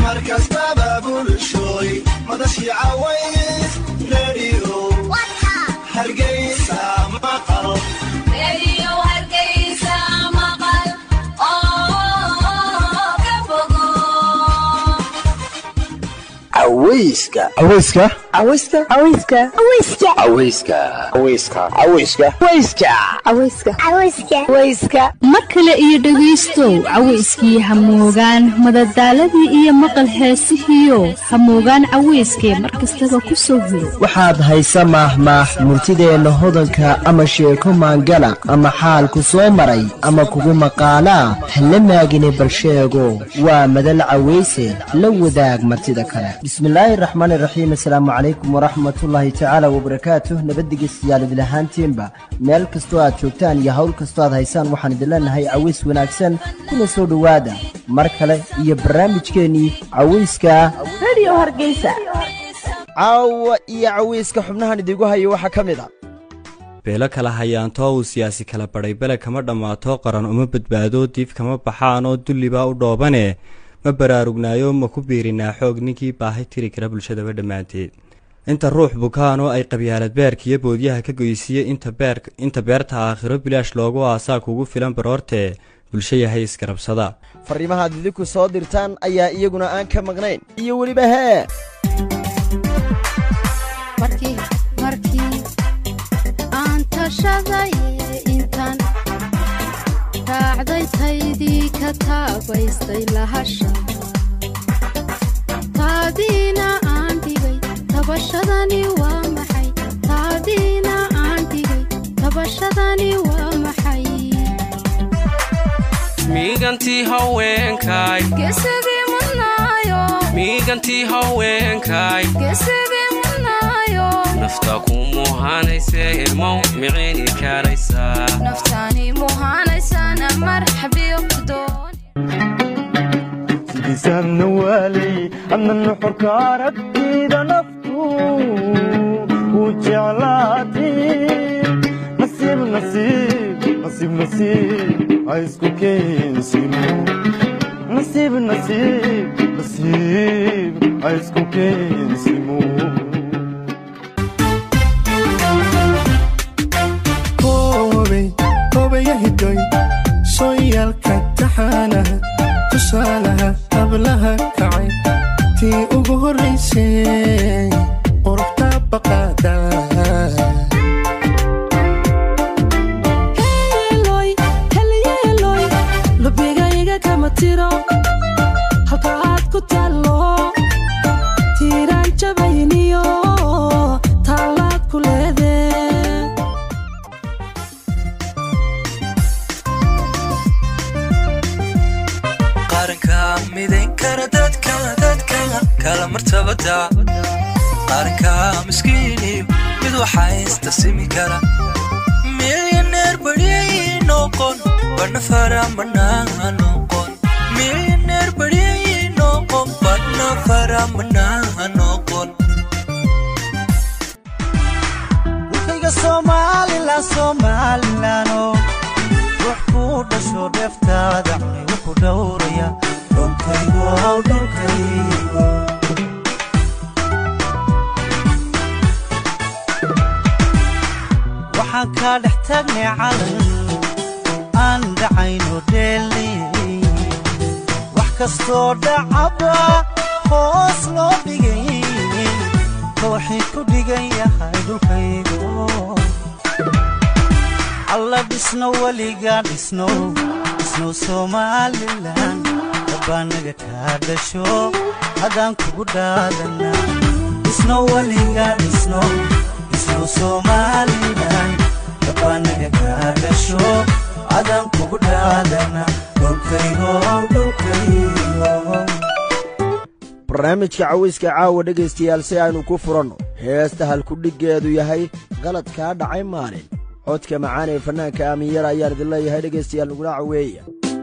mar kastaba bulshooy madashii caways radio hargeysa maqal aweyska aweyska aweyska aweyska aweyska aweyska aweyska aweyska aweyska mar kale iyo dhegaystow cawayskii hamoogaan madadaaladii iyo maqal heesihiio hamoogaan cawayskee mar kastaba ku soo hiro waxaad haysa maahmaah murtideenna hodanka ama sheeko maangala ama xaalku soo maray ama kugu maqaalaa hala maagine balsheego waa madal cawayse la wadaag martida kale bismillaahi raxmaani raxiim assalaamu calaykum waraxmatullaahi tacaala wabarakaatuh nabaddigeystayaal idin ahaantiinba meel kastoo aad joogtaan iyo hawl kastoo aad haysaan waxaan idin leenahay caways wanaagsan kuna soo dhowaada mar kale iyo barnaamijkeennii cawayska radio hargeysa caawa iyo cawayska xubnahan idigu hayo waxaa ka mid a beelo kala hayaantoo uu siyaasi kala badhay bele kama dhammaato qaran uma badbaado diif kama baxaan oo dullibaa u dhoobane ma baraarugnaayo ma ku biirinaa xoog ninkii baahi tiri kara bulshadaba dhammaanteed inta ruux bukaan oo ay qabyaalad beerkiiyo boodyaha ka goysiiye inta beerta aakhiro bilaash loogu aasaa kugu filan baroortee bulsho yahay isgarabsada fariimahaad idinku soo dirtaan ayaa iyaguna aan ka maqnayn iyo weliba hee markii aan tashaday intaan raacday taydii ka taabaystay lahasha taadiina aan dhigay tabashadani waa maxay taadiina aan dhigay tabashadani waa maxay miigantii haweenkaay gesigii mudnaayo miigantii haweenkaay gesigii mudnaayo nafta ku muhanayse ilmow miciini karaysaa naftaani muhaanaysana marxabiyo doon sidiisaanna waalay adna nuxurka aragtida naftu wuu jeclaatay nasiib nasiib nasiib nasiib ha isku keensimo nasiib nasiib nasiib ha isku keensimo hobayahidoy sooyaalka taxaanaha tusaalaha hablaha kacay tii ugu horraysay quruxta baqaada heeloy helyeeloy lubigayga kama tiro halka aad ku taallo tiiraan jabayniyo taallaad ku leedee qaranka midayn kara dadka dadka kala martabada qaranka miskiiniyo mid waxaysta simi kara milyaneer baryay noqon badhna faramanaa noqon milyaneer baryay noqon badhna faramanaa noqon wixayga somalilan somalilano ruux kuu dhasho dheeftaada cunay wuxuu dhowraya dhulkaygo dhulkaygo waxaan kaa dhex taagnay calan aan dhacayno dheeli wax kastoo dhacaba hoos loo dhigay kooxii ku dhigan yahay dhulkaygo alla dhisno weligaa dhisno dhisno somalilan dabbaanaga kaa dhasho haddaan kugu dhaadana dhisno weligaa dhisno dhisno somalilan dabbaanaga kaa dhasho haddaan kugu dhaadana dhulkaygo dhulkaygo barnaamijka cawayska caawa dhegaystayaal si aynu ku furanno heesta halkudhiggeedu yahay qalad kaa dhacay maalin codka macaan ee fannaanka aaminyara ayaan idin leeyahay dhegaystayaal nagula caweeya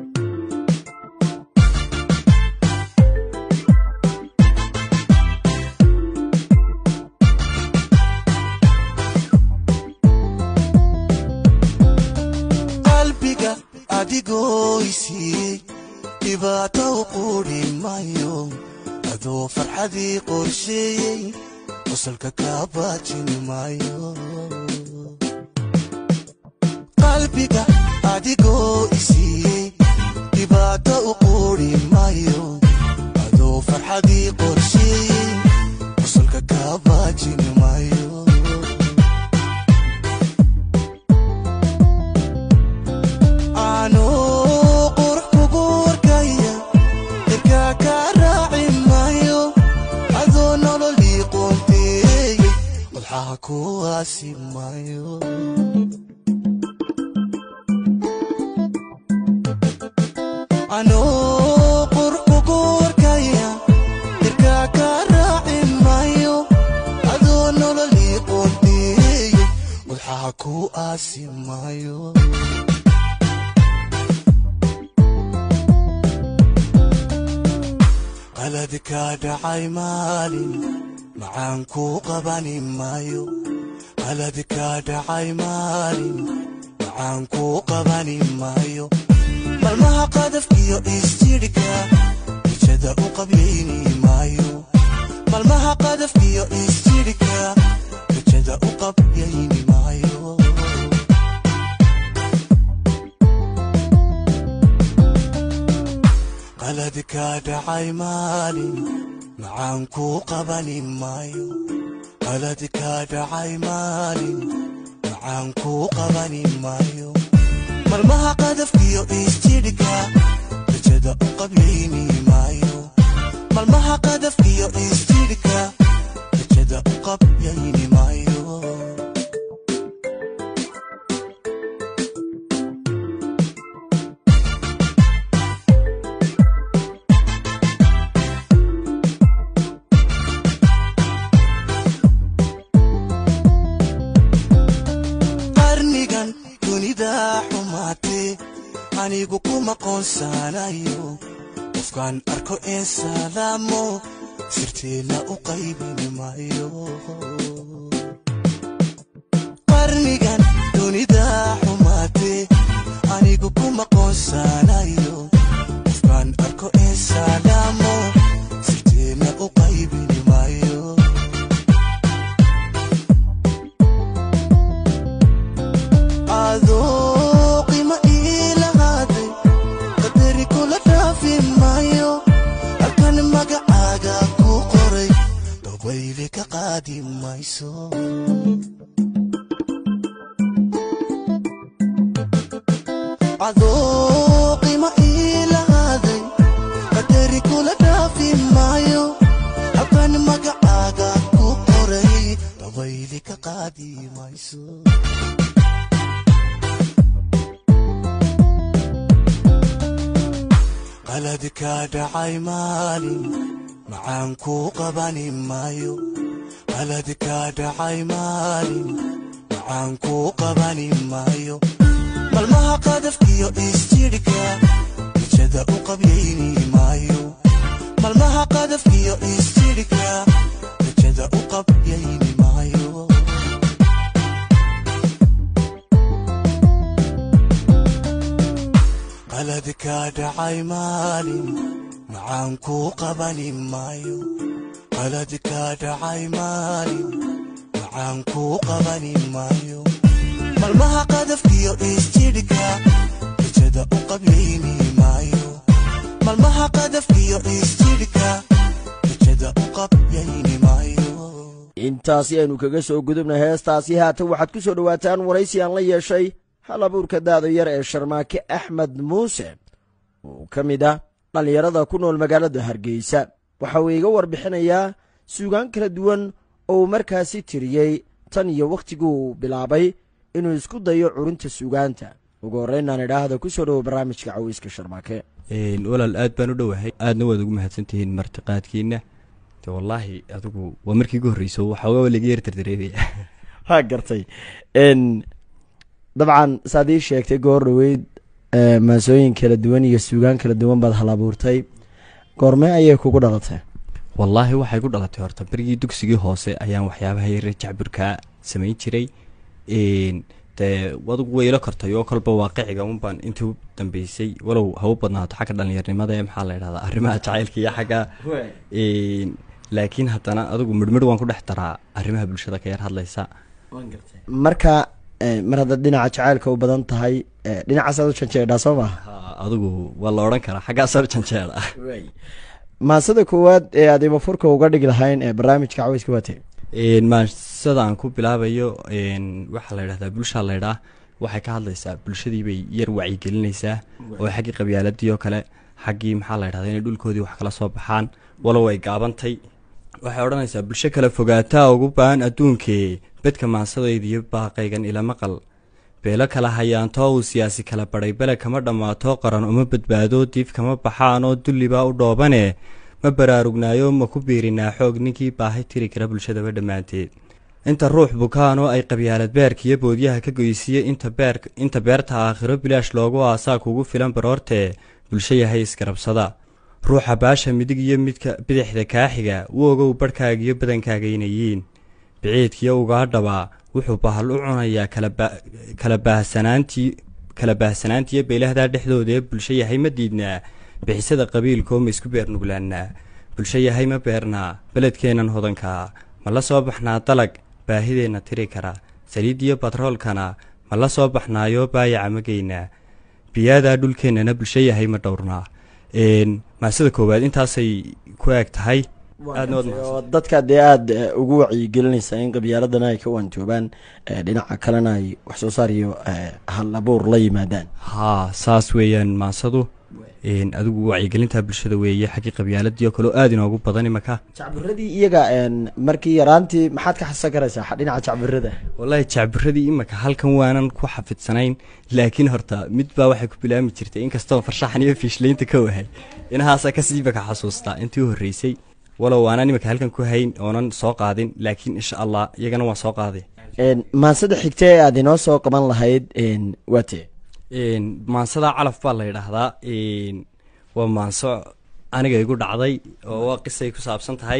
qalbiga adigoo isiiyey dhibaato u quudhi mayo adoo farxadii qorsheeyey qosalka kaa baajin maayo qalbiga adigoo isiiyey dhibaato u quuri maayo adoo farxadii qorsheeyey qosalka kaa baajin maayo anuu qurux kugu warkaya dirkaa kaa raaci maayo adoo nololii qoonteeyey wadxaha kuwaasi maayo anuu qurux kugu warkaya dirkaa kaa raaci maayo adoo nololii qoonteeyey wadxaha ku aasi maayo qaladi kaa dhacay maalin macaan kuu qabani maayo qaladi kaa dhacay maalin macaan kuu qabani maayo malmaha qadafkiyo isjidhka ijada u qabyayni maayo malmaha qadafkiyo isjidhka ijada u qabyayni maayo qaladi kaa dhacay maalin macaan kuu qabani maayo qaladi kaa dhacay maalin macaan kuu qabani maayo malmaha qadafkiyo isjidhka rajada u qabyayni maayo malmaha qadafkiyo isjidhka rajada u qabyayni maayo qarnigan dunida xumaatee anigu kuma qoonsanayo qofkaan arko ee salaamo sirteena u qaybini maayo qarnigan dunida xumaatee anigu kuma qoonsanayo qofkaan arko ee salaamo sirteena u qaybini maayo adoo qima iilahaaday qadari kula dhaafi maayo halkan magacaaga ku qoray dabayli ka qaadi mayso adoo qima iilahaaday qadari kula dhaafi maayo halkan magacaaga ku qoray dabayli ka qaadi mayso qaladi kaa dhacay maalin macaan kuu qabani maayo qaladi kaa dhacay maalin macaan kuu qabani maayo malmaha qadafkiyo isjidhka ijada u qabyayni maayo malmaha qadafkiyo isjidhka ijada u qabyayni maayo qaladi kaa dhacay maalin macaan kuu qabani maayo qaladi kaa dhacay maalin macaan kuu qabani maayo malmaha qadafkiyo isjidhka ijada u qabyayni maayo malmaha qadafkiyo isjidhka ijada u qabyayni maayo intaasi aynu kaga soo gudubna heestaasi haatan waxaad ku soo dhowaataan waraysi aan la yeeshay hal abuurka daada yar ee sharmaake axmed muuse oo ka mid ah dhallinyarada ku nool magaalada hargeysa waxa uu iga warbixinayaa suugaan kala duwan oo uu markaasi tiriyey tan iyo wakhtiguu bilaabay inuu isku dayo curinta suugaanta ugu horreynaan idhaahda ku soo dhowo barnaamijka caweyska sharmaake walaal aad baan u dhowahay aadna waad ugu mahadsantihiin martiqaadkiina de wallaahi adigu waa markii ugu horreyso waxoogaa laga yar dardareemaya waa gartay dabcan saad ii sheegtay goor dhoweyd maasooyin kala duwan iyo suugaan kala duwan baad hal abuurtay goormee ayay kugu dhalatay wallaahi waxay ku dhalatay horta berigii dugsigii hoose ayaan waxyaabaha yare jacburkaa samayn jiray dee adugu weylo kartay oo kolba waaqiciga unbaan intii u dambeysay walow ha u badnaato xagga dhallinyarnimada ee maxaa la yidhahdaa arrimaha jacaylka iyo xagga een, laakiin haddana adigu midhmidh waan ku dhex daraa arrimaha bulshada ka yar hadlaysa marka eh, mar haddaad dhinaca jacaylka u badan tahay eh, dhinacaasaad u janjeedhaa soo maha Ha, adigu waa la odhan karaa xaggaasoo janjeera maasada koowaad ee aad ibafurka uga dhigi lahayn ee barnaamijka caweyska waatee Een, maansada aan ku bilaabayo een, waxaa la yidhahdaa bulshaa laydhaa waxay ka hadlaysaa bulshadii bay yar wacyigelinaysaa oo xaggii qabyaaladii oo kale xaggii maxaa la yidhahdaa inay dhulkoodii wax kala soo baxaan walow ay gaabantay waxay odhanaysaa bulsho kala fogaataa ugu baahan adduunkee bedka maansadayda iyo baaqaygan ila maqal beelo kala hayaantoo uu siyaasi kala badhay bele kama dhammaato qaran uma badbaado diif kama baxaanoo dullibaa u dhoobane ma baraarugnaayo ma ku biirinaa xoog ninkii baahi tiri kara bulshadaba dhammaanteed inta ruux bukaan oo ay qabyaalad beerka iyo boodyaha ka goysiye inta beer inta beerta aakhiro bilaash loogu aasaa kugu filan baroortee bulsho yahay isgarabsada ruuxa baasha midig iyo midka bidixda kaaxiga u ogow barhkaaga iyo badankaaga inay yihiin biciidkiyo ugaadhaba wuxuu bahal u cunayaa kala ba- kala baahsanaantii kala baahsanaantiiyo beelahdaa dhexdooda ee bulsho yahay ma diidnaa bixisada qabiilkoo ma isku beer nuglaannaa bulsho yahay ma beernaa beledkeennan hodankaa ma la soo baxnaa dalag baahideenna tiri kara saliidiyo batroolkana ma la soo baxnaayoo baayaca ma geynaa biyaadaa dhulkeennana bulsho yahay ma dhowrnaa Een, maasada koowaad intaasay ku eg tahay aadna waad mahadsan oo dadka dee aada eh, ugu wacyigelinaysaa in qabyaaladana ay ka waantoobaan eh, dhinaca kalena ay wax soo saar iyo eh, hal abuur la yimaadaan haa saas weeyaan maasadu Een, adigu wacyigelinta bulshada weeye xaggii qabyaaladii oo kaleo aada inoogu badan imaka jacbiradii iyaga een, markii yaraantii maxaad ka xasuusan karaysaa xa- dhinaca jacbirada wallaahi jacbiradii imaka halkan waanan ku xafidsanayn laakiin horta mid baa waxay ku bilaami jirtay inkastoo farshaxan iyo fiishlaynta ka wahay inahaasaa kasii baka xasuustaa intii u horreysay walow aanan imaka halkan ku hayn oonan soo qaadin laakiin insha allah iyagana waan soo qaaday Een, maansada xigta ee aad inoo soo qaban lahayd een, waa tee Een, maansada calaf baa la yidhaahdaa Een, waa maanso aniga igu dhacday oo waa qisay ku saabsan tahay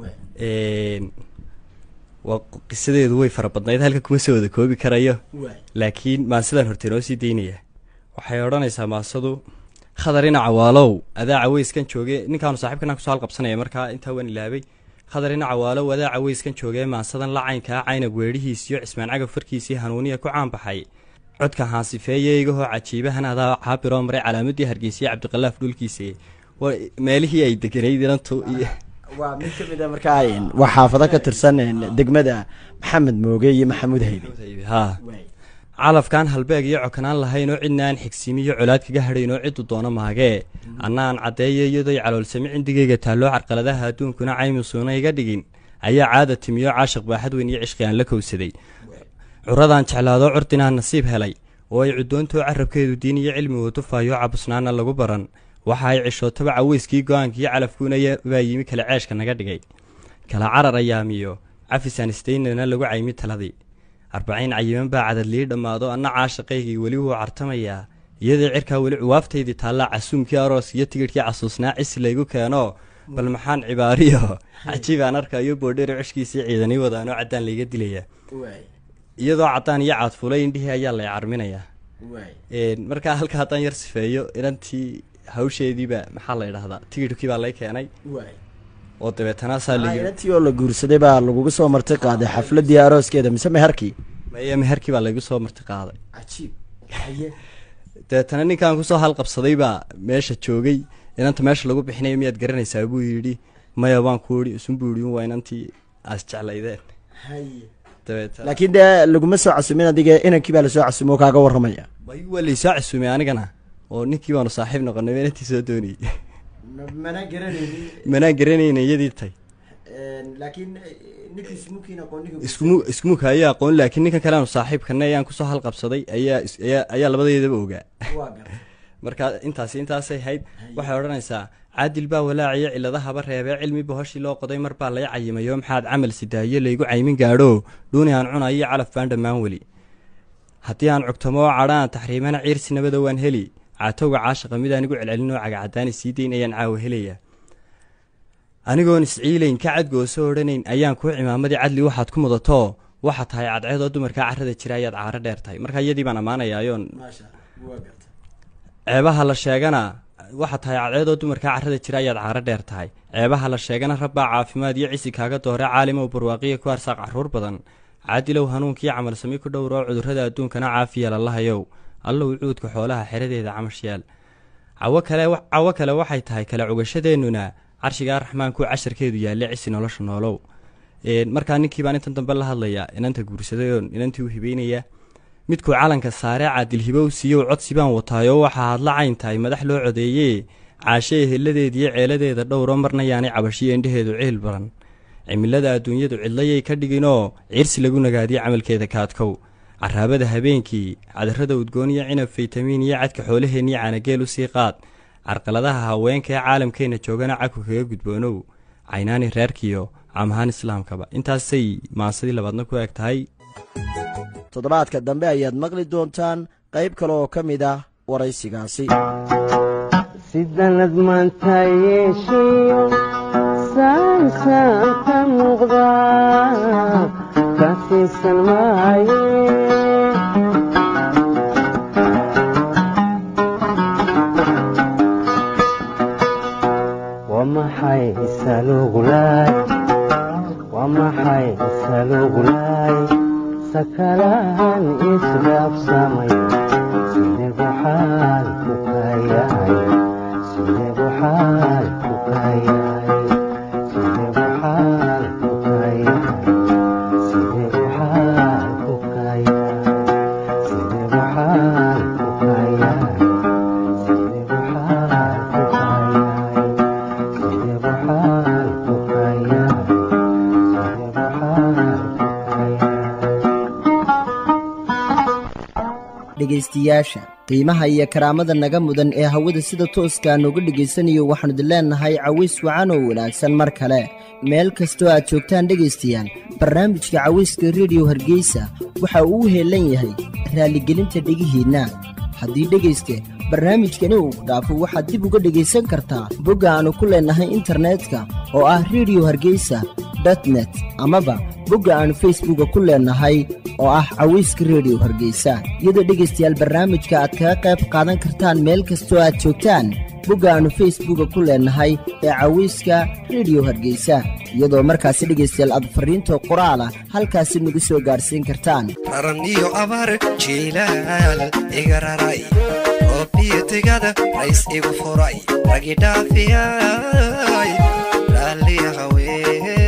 Een, waa qisadeedu way fara badnayd halka kuma soo wada koobi karayo laakiin maansadaan horta inoo sii daynaya waxay odhanaysaa maansadu khadarina cawaalow adaa caweyskan jooge ninkaanu saaxiibkana kusoo halqabsanaya markaa intaa waan ilaabay khadarina cawaalow adaa caweyskan jooge maansadan la caynkaa caynag weedhihiis iyo cismaan cagab farkiisii hanuuniya ku caanbaxay codka haasifeeye igahoo cajiibahan adaa caabiroo maray calaamadii hargeysiya cabdiqalaaf dhulkiisa waa meelihii ay deganayd inantu iyo waa mid ka mid a markaa een, waa xaafado ka tirsan een, degmada maxamed mooge iyo maxamuud haybe haa calafkaan halbeeg iyo cokanaan lahayn oo cidna aan xigsiimi iyo colaad kaga hadhayn oo ciddu doono maagee annaan caddeeyo iyadoy caloolsami cindigayga taalloo carqaladaha adduunkuna caymusuuna iga dhigin ayaa caada timiyo caashiq baaxad weyn iyo cishqi aan la kowsaday curadaan jeclaadoo curdinaan nasiib helay oo ay cuddoontoo carabkeedu diin iyo cilmi watufaayo cabusnaana lagu baran waxa ay cishootaba caweyskii go-aankiiyo calafkuuna ya- baa yimi kala ceeshka naga dhigay kala carar ayaamiyo cafisaan istaynana lagu caymi taladii arbaciin cayiman baa cadadlii dhammaado anna caashaqaygii weli wuu cartamayaa iyadoo cirkaa weli cuwaaftaydii taallaa casuumkii aroos iyo tigidhkii casuusnaa cisi laygu keeno bal maxaan cibaariyo cajiibaan arkayo boodheero ceshkiisii ciidanii wadaanoo caddaan layga dilaya iyadoo caddaan iyo caadfulay indhihii ayaa lay carminayaa Een, markaa halka haddaan yar sifeeyo inantii hawsheediiba maxaa la yidhahdaa tigidhkii baa lay keenay oo dabeetana saa la yiri inantii oo la guursaday baa laguga soo marti qaaday xafladii arooskeeda mise meherkii maya meherkii baa laygu soo marti qaaday dabeetana ninkaan kusoo halqabsaday baa meesha joogay inanta meesha lagu bixinayo miyaad garanaysaa buu yidhi maya baan ku idhi isun buu yidhi waa inantii aas jeclaydeen dabeetana laakiin dee laguma soo casumin adiga inankii baa lasoo casumo oo kaaga warramaya way waa laysoo casuumay anigana oo ninkii baanu saaxiib noqonay ba inantii soo doonayay mana garanaynin manaan garanayna iyadii tay laakiin ninkii smukiin aqooniga iskumu iskumuk ayaa aqoon laakiin ninkan kale aanu saaxiibkana ayaan kusoo halqabsaday ayaa is- ayaa ayaa labadeedaba ogaa marka intaasi intaasay hayd waxay odhanaysaa caadil baa walaaciyo ciladahaba reebee cilmi bohoshii loo qoday mar baa lay cayimayo maxaad camal sidaayo laygu caymin gaadho dhuuni aan cunayo calaf baan dhammaan weli haddii aan cugtamo oo cadhaan taxriimana ciirsi nabada waan heli caatowga caashaqa midaan igu celcelin oo cagacadaani sii dayn ayaan caawa helaya anigoon isciilayn ka cadgooso odhanayn ayaan kuu cimaamadii cadli waxaad ku mudato waxa tahay cadceedoo dumarkaa carrada jira ayaad caaro dheer tahay marka iyadii baan ammaanayaayoon ceebaha la sheegana waxa tahay cadceedoo dumarkaa carrada jira ayaad caaro dheer tahay ceebaha la sheegana rabbaa caafimaad iyo cisi kaaga doore caalimow barwaaqiya ku arsaaq carruur badan caadilow hanuunkiiyo camalsami ku dhowroo cudurrada adduunkana caafiya lalahayow allow cuudka xoolaha xeradeeda camashyaal cawo kale cawo kale waxay tahay kala cugashadeennuna carshigaa raxmaanku casharkeedu yaalle cisi nolosha noolow markaa ninkii baan intan dambe la hadlayaa inanta guursadayoon inantii u hibeynaya midkuu calanka saaree caadilhibow siiyow codsi baan wataayoo waxaa hadla cayn tahay madax loo codeeyee caashee heladeediyo ceeladeeda dhowro marna yaanay cabashiyo indhaheedu ciil baran cimilada adduunyadu cidlayay ka dhiginoo ciirsi lagu nagaadiyo camalkeeda kaadkow caraabada habeenkii cadarrada udgoon iyo cinab faytamiin iyo cadka xoolaheenniyo caanageel u sii qaad carqaladaha haweenka ee caalamkeenna joogana caku kaga gudboonow caynaani reerkiyo caamahaan islaamkaba intaasay maasadii labaadna ku eg tahay toddobaadka dambe ayaad maqli doontaan qayb kale oo ka mid ah waraysigaasi sidanad maanta yeeshiyo saansaan ka muuqda ka siisan maaye waa maxay isalugulaay waa maxay isalugulaay sakalahan isdhaafsamay sidee bu xaal ku kayahay sidee bu xaal ku kayahay sidee bu xaal ku kayahay sidee bu xaal ku kayahay sidee bu xaal ku kayahay sidee bu xaal ku kayahay sidee bu xaal ku kayahay sidee bu xaal dhegaystayaasha qiimaha iyo karaamada naga mudan ee hawada sida tooskaa nooga dhegaysanayo waxaanu idin leennahay caways wacan oo wanaagsan mar kale meel kastoo aad joogtaan dhegaystayaal barnaamijka cawayska rediyo hargeysa waxa uu u heellan yahay raalligelinta dhegihiinna haddii dhegayste barnaamijkani uu dhaafo waxaad dib uga dhegaysan kartaa bogga aannu ku leennahay internetka oo ah rediyo hargeysa dotnet amaba bogga aannu facebooka ku leennahay oo ah cawayska rediyo hargeysa iyadoo dhegaystayaal barnaamijka aad kaga qayb qaadan kartaan meel kastoo aad joogtaan bogga aannu facebooka ku leennahay ee cawayska rediyo hargeysa iyadoo markaasi dhegaystayaal aad fariinta qoraala halkaasi nagu soo gaadhsiin kartaan raran iyo abaar jiilaal iga raray oobiyo tigada rays igu furay ragi dhaafiyay raalliya haween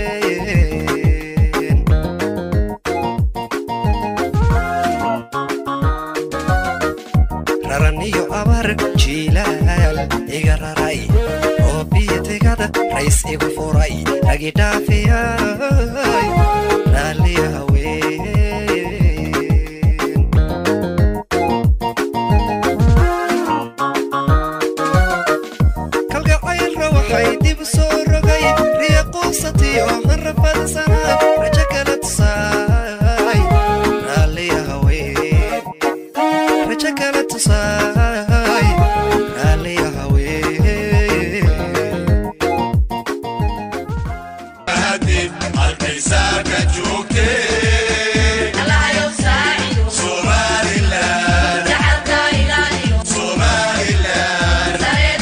raran iyo abaar jiilaal iga raray oobiyo tigada rays igu furay ragi dhaafiyay raalliya haween kalgacaylra waxay dib soo rogay riya quusatiyo hanrafadasana rajo kala tusaay raalliya haween rajo kala tusaay raalliya haween halkaysaaka joogtee Somaliland Somaliland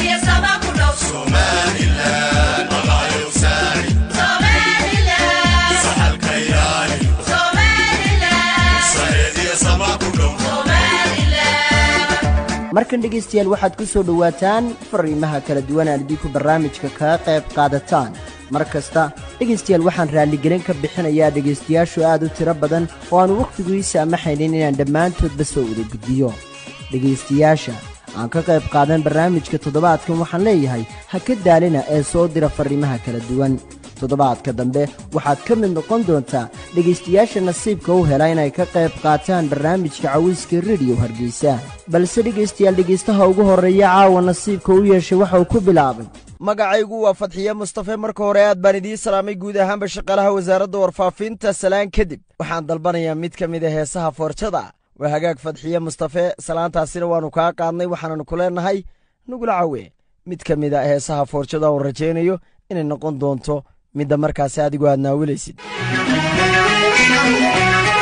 Somaliland magacayo saari saxalka ilaali sareediya sama ku dhow markan dhegaystayaal waxaad ku soo dhowaataan fariimaha kala duwan aan idinku barnaamijka kaga qayb qaadataan mar kasta dhegaystayaal waxaan raalligelin ka bixinayaa dhegaystayaashu aad u tiro badan oo aanu wakhtigu ii saamaxaynin inaan dhammaantoodba soo wada gudbiyo dhegaystayaasha aan ka qayb qaadan barnaamijka toddobaadkan waxaan leeyahay ha ka daalina ee soo dira fariimaha kala duwan toddobaadka dambe waxaad ka mid noqon doontaa dhegaystayaasha nasiibka u hela inay ka qayb qaataan barnaamijka cawiska rediyo hargeysa balse dhegaystayaal dhegaystaha ugu horreeya caawa nasiibka u yeeshay waxa uu ku bilaabay magacaygu waa fadxiye mustafe marka hore aad baan idiin salaamay guud ahaanba shaqaalaha wasaaradda warfaafinta salaan kadib waxaan dalbanayaa mid ka mid a heesaha foorjada waa hagaag fadxiye mustafe salaantaasina waannu kaa qaadnay waxaananu ku leennahay nugula cawe mid ka mid a heesaha foorjada oon rajaynayo inay noqon doonto midda markaasi adigu aad naawilaysid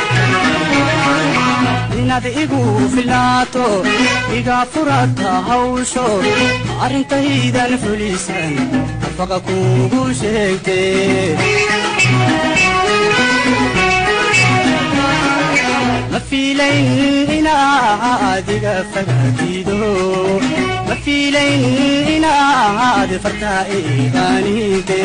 inaad igu filnaato iga furata hawsho arrintaydan fulisan nafaqa kuugu sheegte ma fiilayn inaad iga fagaatido ma fiilayn inaad fartaa iqaanide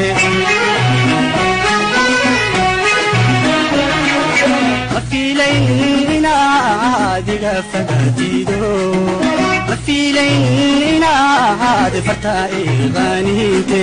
ma fiilayn inaad iga fagaatido ma fiilayn inaad fartaa iqaanide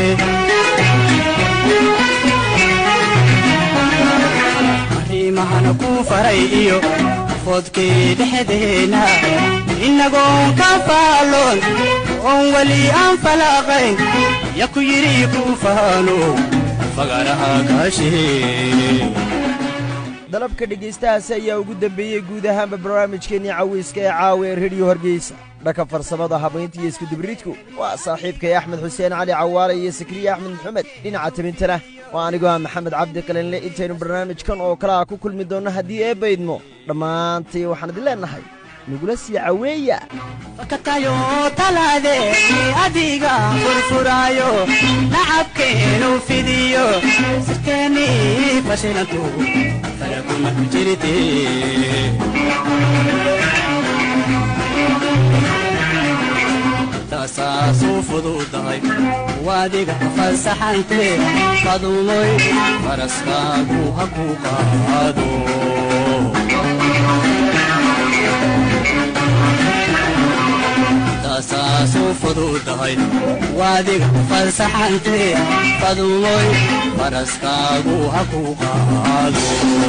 arrimahana ku faray iyo foodkii dhexdeena innagoon ka faalloon oon weli aan falaaqayn ya ku yidhi ku faano fagaraha kaashee dalabka dhegaystahaasi ayaa ugu dembeeyey guud ahaanba barnaamijkeennii cawiiska ee caawa ee rediyo hargeysa dhanka farsamada habaynta iyo iskudibridku waa saaxiibkay axmed xuseen cali cawaale iyo sakriye axmed maxamed dhinaca tabintana waa anigoo ah maxamed cabdi qalinle intaynu barnaamijkan oo kale ah ku kulmi doonno haddii ee baydmo dhammaantii waxaan idin leennahay nagula sii caweeya fakatayo taladeeni adiga furfuraayo nacabkeenu fidiyo sirteeni fashilantu falakuma jirte taasaasu fududahay waadiga fasaxante fadumoy faraskaagu ha ku qaado taasaasu fududahay waadiga fasaxante fadumoy faraskaagu ha ku qaado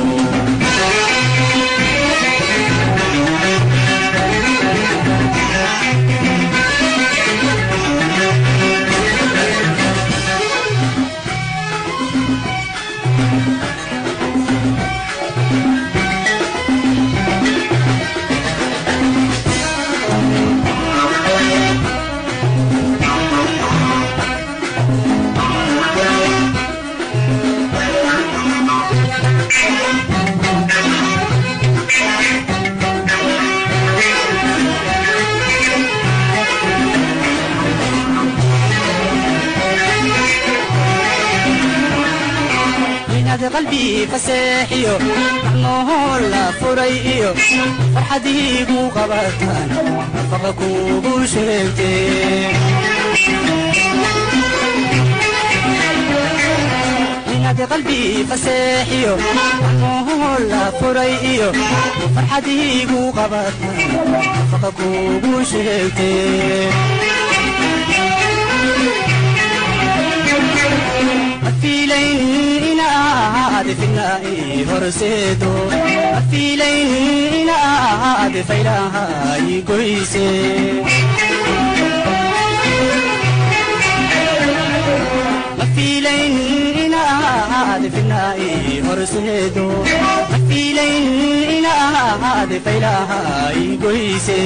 inaad qalbii faseexiyo macnohoo la furay iyo farxadiigu qabataan nafaqa kuugu sheegte inaad qalbii faseexiyo macnohoo la furay iyo farxadiigu qabataan nafaqa kuugu sheegte mafiilayn inaad finaa'i horseedo mafiilayn inaad faylahay goyse mafiilayn inaad finaa'i horseedo mafiilayn inaad faylahay goyse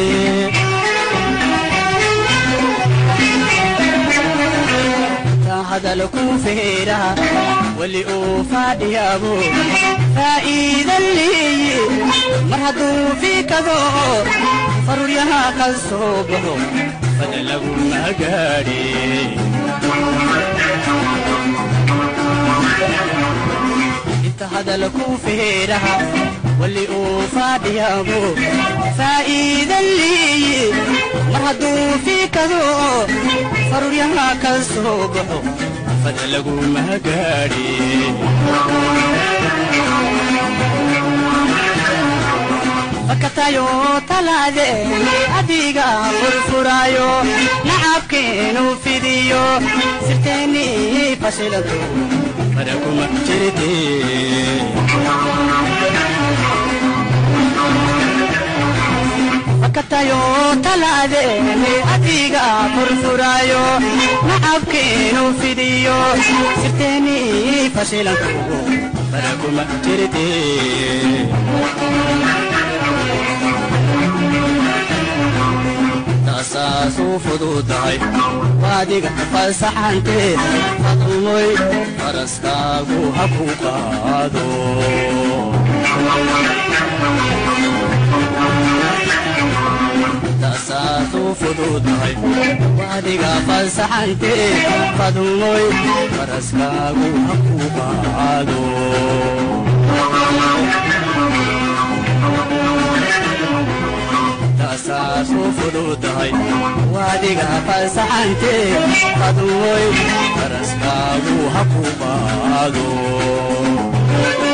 hadal ku feera weli uu faadhiyaabo faa'iidan leeye mar hadduu fiikado faruryaha ka soo baxo fada lagu magaadhe inta hadal ku feeraha weli uu faadhiyaabo faa'iidan leeye mar hadduu fiikado faruryaha ka soo baxo fada lagu magaadhe fakatayo taladeeni adiga furfuraayo nacabkeenu fidiyo sirteeni fashilantu fada kuma jirte fakatayo taladeeni adiga furfuraayo nacabkeenu fidiyo sirteeni fashilantu fada kuma jirte taasaasu fududahay waadiga fasaxante fadumoy faraskaagu ha ku qaado taasaasuu fududahay wadiga fasaxantee fadumoy faraskaagu ha ku qaado taasaasu fududahay wadiga fasaxantee fadumoy faraskaagu ha ku qaado